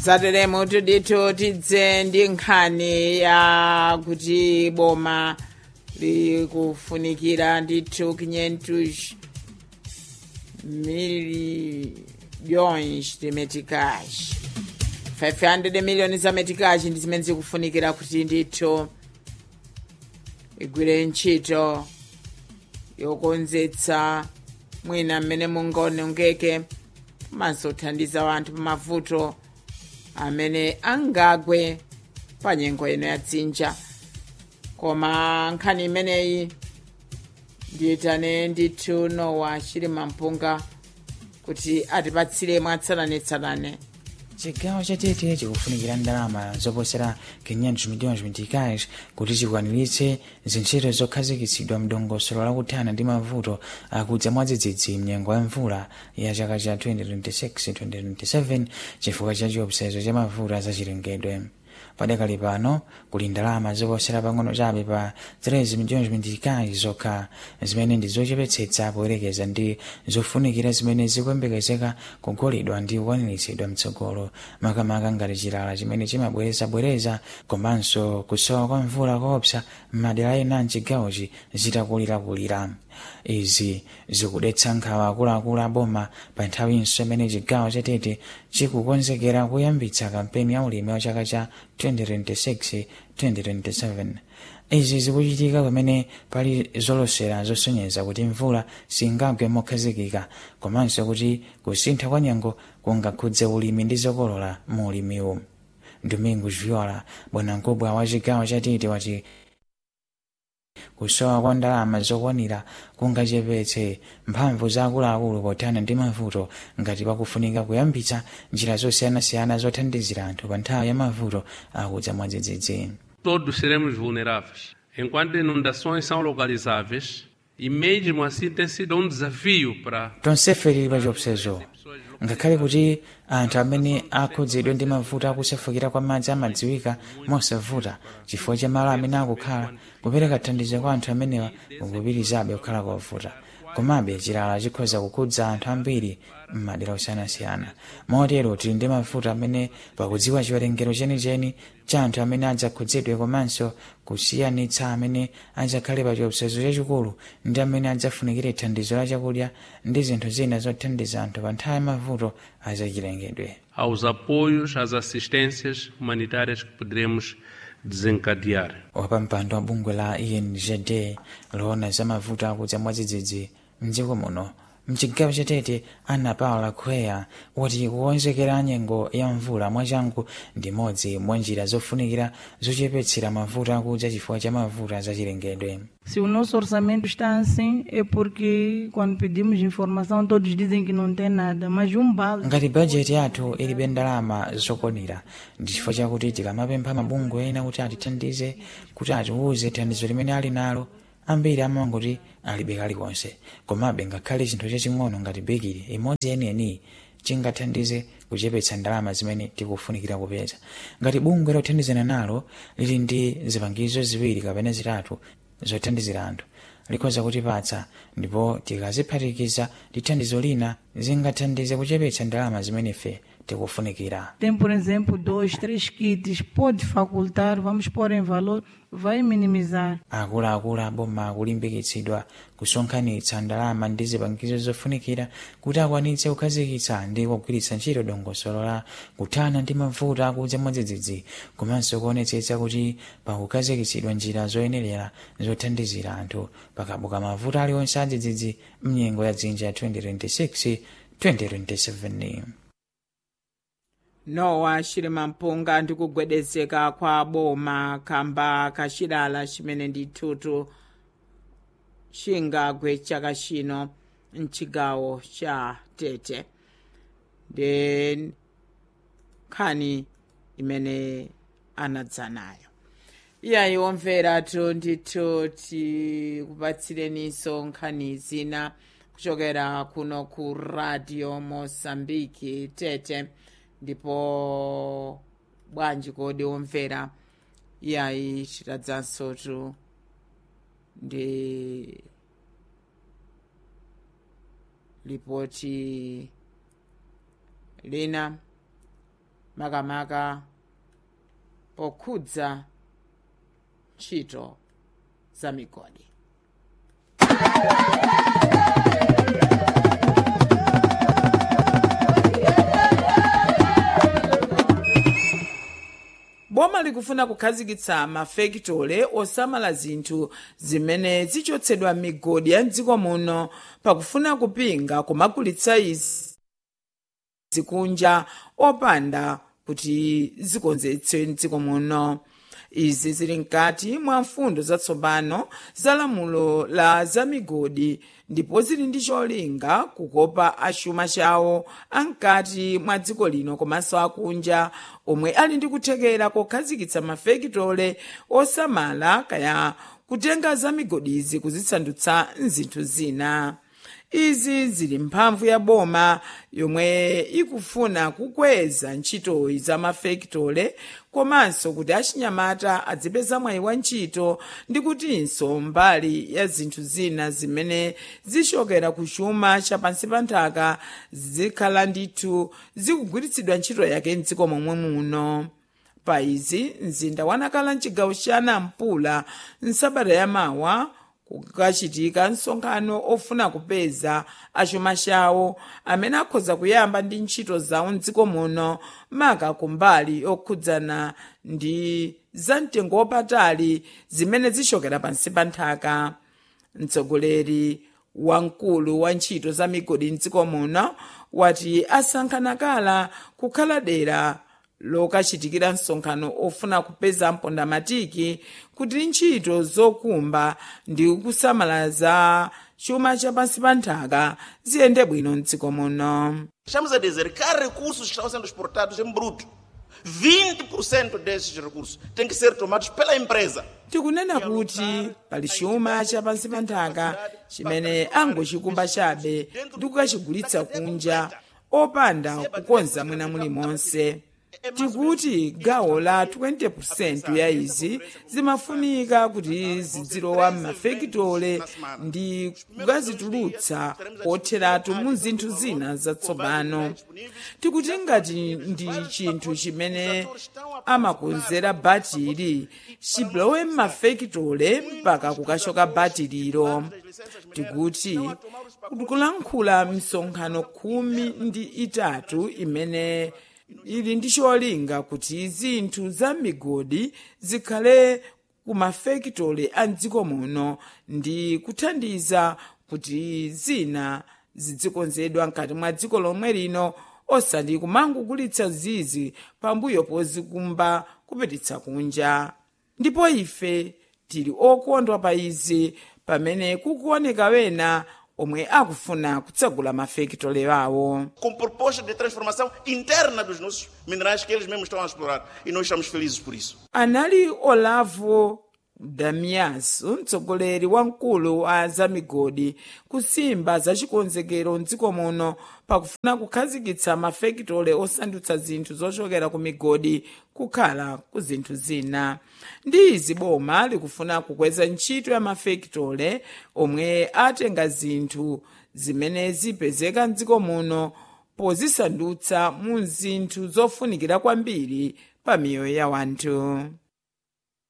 zateremo tudito tidze ndi nkhani ya kuti boma likufunikira ndithu 500 milhões de meticais 500 milhões za meticais ndi zimene zikufunikira kuti ndithu igwire ntchito yokonzetsa mwina mmene mungaonongeke komanso kuthandiza wanthu pamavuto amene angagwe pa nyengo ino ya dzinja koma nkhani imeneyi ndiyitane ndithu nowa chilima mpunga kuti atipatsire mwatsatanetsatane chigawo chatete chikufunikira ndalama zoposera 500 milhões meticais kuti chikwaniritse zintchito zokhazikitsidwa mdongosolo lakuthana ndi mavuto akudza mwadzidzidzi mnyengo ya mvula ya chaka cha 2026-2027 chifukwa cha chiopsezo cha mavuto azachilengedwe padakali pano kuli ndalama zoposera pang'ono chabe pa 13 milhões meticais zokha zimene ndi zochepetsetsa poyerekeza ndi zofunikira zimene zikuyembekezeka kugolidwa ndi kukwaniritsidwa mtsogolo makamaka ngati chilala chimene chimabwerezabwereza komanso kusowa kwa mvula koopsa m'madera ena mchigawochi zitakulirakulira izi zikudetsa nkhawa akuluakulu aboma pa nthawinso imene chigawo chatete chikukonzekera kuyambitsa kampeni ya ulimi wa chaka cha 2026-2027 izi zikuchitika pamene pali zolosera zosonyeza kuti mvula singagwe mokhazikika komanso kuti kusintha kwa nyengo kungakhudze ulimi ndi zokolola mu ulimiwu domingo viola bwanamkubwa wa chigawo chatete wati kusowa kwa ndalama zokwanira kungachepetse mphamvu za akuluakulu pothana ndi mavuto ngati pakufunika kuyambitsa njira zosiyanasiyana zothandizira anthu pa nthawi ya mavuto akudza mwadzidzidzi Todos seremos vulneráveis. Enquanto inundações são localizáveis, e mesmo assim tem sido um desafio para tonsefe tili pa chiopsezo ngakhale kuti anthu amene akhudzidwe ndi mavuto akusefukira kwa madzi amadziwika mosavuta chifukwa cha malo amene akukhala kupereka thandizo kwa anthu amenewa kukupitirizabe kukhala kovuta komabe chilala chikhoza kukhudza anthu ambiri m'madera osiyanasiyana motero tili ndi mavuto amene pakudziwa chiwerengero chenicheni cha anthu amene adzakhudzidwe komanso kusiyanitsa amene adzakhale pa chiopsezo chachikulu ndi amene adzafunikire thandizo la chakudya ndi zinthu zina zothandiza anthu pa nthawi ya mavuto azachilengedwe aos apoios, às assistências humanitárias que poderemos desencadear. wapampando wa bungwe la ingd loona za mavuto akudza mwadzidzidzi mdziko muno mchigawo chatete ana paula khweya wati kukonzekera nyengo ya mvula mwachangu ndi modzi mwa njira zofunikira zochepetsera mavuto akudza chifukwa cha mavuto azachilengedwe Se o nosso orçamento está assim, é porque quando pedimos informação todos dizem que não tem nada, mas um balde. ngati bajeti yathu ilibe ndalama zokwanira ndi chifukwa chakuti tikamapempha mabungwe ena kuti atithandize kuti atiwuze thandizo limene ali nalo ambiri amangoti alibe kalikonse komabe ngakhale chinthu chaching'ono ngati bekiri imodzi yeniyeniyi chingathandize kuchepetsa ndalama zimene tikufunikira kupeza ngati bungwe lothandizana nalo lili ndi zipangizo ziwiri kapena zitatu zothandizira anthu likhoza kutipatsa ndipo tikaziphatikiza ndi thandizo lina zingathandize kuchepetsa ndalama zimene ife tikufunikira Tem, por exemplo, dois, três kits, pode facultar, vamos pôr em valor, vai minimizar. akuluakulu aboma akulimbikitsidwa kusonkhanitsa ndalama ndi zipangizo zofunikira kuti akwanitse kukhazikitsa ndi kugwiritsa ntchito dongosolo la kuthana ndi mavuto akudza mwadzidzidzi komanso kuonetsetsa kuti pakukhazikitsidwa njira zoyenerera zothandizira anthu pakabuka mavuto aliwonse adzidzidzi mnyengo ya dzinja ya 2026 2027 nowa chilima mpunga ndi kugwedezeka kwa boma kamba kachilala chimene ndithutu chingagwe chaka chino mchigawo cha tete ndi nkhani imene anadza nayo iyayi omveratu ndithu tikupatsireninso nkhani zina kuchokera kuno ku radio mosambiki tete ndipo bwanji kodi omvera iyayi chitadzansotu ndi lipoti lina makamaka pokhudza ntchito za migodi boma likufuna kukhazikitsa mafekitole osamala zinthu zimene zichotsedwa m'migodi ya mdziko muno pakufuna kupinga kumagulitsa izi zikunja opanda kuti zikonzetse mdziko muno izi zili mkati mwa mfundo zatsopano za lamulo la zamigodi ndipo zili ndi cholinga kukopa achuma chawo amkati mwa dziko lino komanso akunja omwe ali ndi kuthekera kokhazikitsa mafekitole osamala kaya kutenga zamigodizi kuzisandutsa mzinthu zina izi zili mphamvu ya boma yomwe ikufuna kukweza ntchitoyi za mafekitole komanso kuti achinyamata adzipeza mwayi wa ntchito ndi kutinso mbali ya zinthu zina zimene zichokera ku chuma chapansi pa nthaka zikhala ndithu zikugwiritsidwa ntchito yake mdziko momwe muno pa izi mzinda wanakhala mchigawo cha nampula nsabata yamawa kukachitika msonkhano ofuna kupeza achuma chawo amene akhoza kuyamba ndi ntchito zawo mdziko muno maka kumbali okhudzana ndi zamtengo wapatali zimene zichokera pansi pa nthaka mtsogoleri wamkulu wa ntchito za migodi mdziko muno wati asankhana kala kukhala dera lokachitikira msonkhano ofuna kupeza mpondamatiki kuti ntchito zokumba ndi kusamala za chuma chapansi pa nthaka ziyende bwino mdziko muno Estamos a dizer que há recursos que estão sendo exportados em bruto. 20% desses recursos têm que ser tomados pela empresa. tikunena kuti pali chuma chapansi pa nthaka chimene angochikumba chabe ndi kukachigulitsa kunja opanda kukonza mwina mulimonse tikuti gawo la 20% ya izi zimafunika kuti zidzilowa m'mafekitole ndi kukazitulutsa kotheratu mu zinthu zina zatsopano tikuti ngati ndi chinthu chimene amakonzera batiri chilowe m'mafekitole mpaka kukachoka batiriro tikuti kulankhula misonkhano khumi ndi itatu imene ili ndi cholinga kuti zinthu za migodi zikhale ku mafekitole a mdziko muno ndi kuthandiza kuti zina zidzikonzedwa mkati mwa dziko lomwe lino osati kumangogulitsa zizi pambuyo pozikumba kupititsa kunja ndipo ife tili okondwa pa izi pamene kukuoneka wena omwe akufuna kutsegula mafekitole awo Com proposta de transformação interna dos nossos minerais que eles mesmos estão a explorar. E nós estamos felizes por isso. anali olavo damias mtsogoleri wamkulu wa zamigodi kusimba zachikonzekero mdziko muno pakufuna kukhazikitsa mafekitole osandutsa zinthu zochokera ku migodi kukhala ku zinthu zina ndi izi boma likufuna kukweza ntchito ya mafekitole omwe atenga zinthu zimene zipezeka mdziko muno pozisandutsa mu zinthu zofunikira kwambiri pa miyoyo ya wanthu